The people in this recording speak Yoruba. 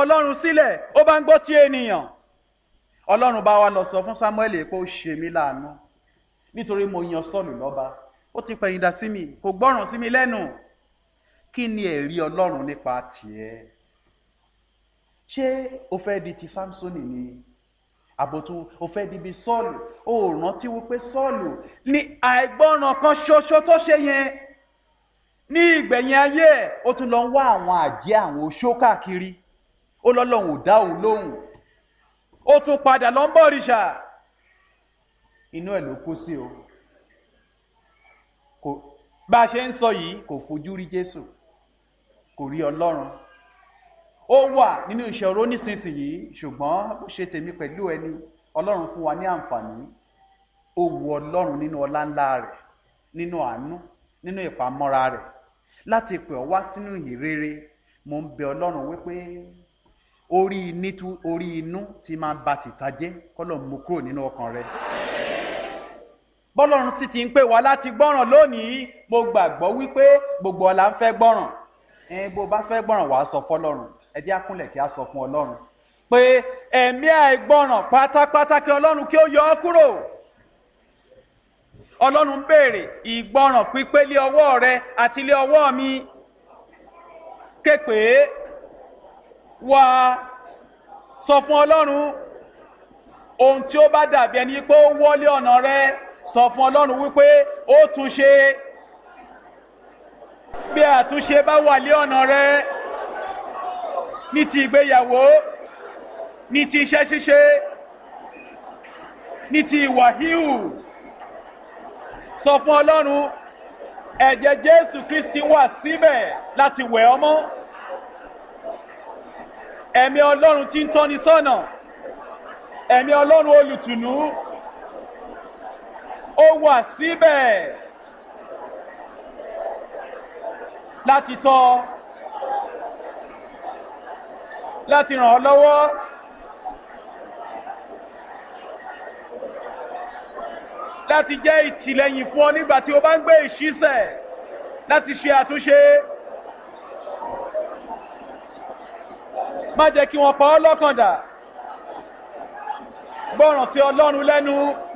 ọlọ́run sílẹ̀ ó bá ń gbọ́ ti ènìyàn ọlọ́run bá wa lọ sọ fún samuel pé ó ṣe mí láàánú nítorí mo yan sọ́ọ̀lù lọ́ba ó ti pẹ̀yìndà sí mi kò gbọ́ràn sí mi lẹ́nu kí ni ẹ̀rí ọlọ́run nípa tiẹ̀ ṣé o fẹ́ di ti samsoni ni àbòtú o fẹ́ di bí sọ́ọ̀lù o ò rántí wípé sọ́ọ̀lù ní àìgbọ́ràn kan ṣoṣo tó ṣe yẹn ní ìgbẹ̀yìn ayé ẹ̀ ó tún lọ ń wá àwọn àjẹ́ àwọn oṣó káàkiri ó lọ́lọ́run ò dá òun lóhùn ó tún padà lọ ń bọ̀ òrìṣà inú ẹ̀ ló kú sí o kò bá a ṣe ń sọ yìí kò fojú rí jésù kò rí ọlọ́run ó wà nínú ìṣòro nísinsìnyí ṣùgbọ́n ó ṣe tèmi pẹ̀lú ẹni ọlọ́run fún wa ní àǹfààní ó wu ọlọ́run nínú ọlá ńlá rẹ̀ nínú àánú nínú ìpamọ́ra rẹ̀ láti pè ọ́ wá sínú ìrere mo ń bẹ ọlọ́run wípé orí nítú orí inú ti máa ba tìta jẹ́ kọ́lọ̀ mú kúrò nínú ọkàn rẹ̀ bọ́lọ́run sì ti ń pè wá láti gbọ́ràn lónìí mo gbàgbọ́ wípé gbogbo ọ̀la ń fẹ́ gbọ́ràn ẹ̀ẹ́n bó bá fẹ́ gbọ́ràn wàá sọ fọlọ́run ẹ jẹ́ àkúnlẹ̀ kí a sọ fún ọlọ́run pé ẹ̀mí àìgbọ́ràn pátápátá kí ọlọ́run kí ó yọ ọ́ kúrò ọlọ́run ń béèrè ìgbọ́ràn pípé lé ọwọ́ rẹ àti lé ọwọ́ mi képe wá sọ fún ọlọ́run ohun tí ó bá dàbí ẹni pé ó wọlé ọ̀nà rẹ sọ fún ọlọ́run wípé ó tún ṣe bí àtúnṣe bá wà lé ọ̀nà rẹ ní ti ìgbéyàwó ní ti iṣẹ́ ṣíṣe ní ti ìwà híhù sọ fún ọlọ́run ẹ̀jẹ̀ jésù kristi wà síbẹ̀ láti wẹ̀ ọ́ mọ́ ẹ̀mí ọlọ́run tí ń tọ́ni sọ́nà ẹ̀mí ọlọ́run olùtùnú ó wà síbẹ̀ láti tọ́ láti ràn ọ́ lọ́wọ́ láti jẹ́ ìtìlẹ́yìn fún ọ nígbà tí o bá ń gbé ìṣísẹ̀ láti ṣe àtúnṣe. má jẹ́ kí wọ́n pa ọ́ lọ́kàn dà gbọ́ràn sí ọlọ́run lẹ́nu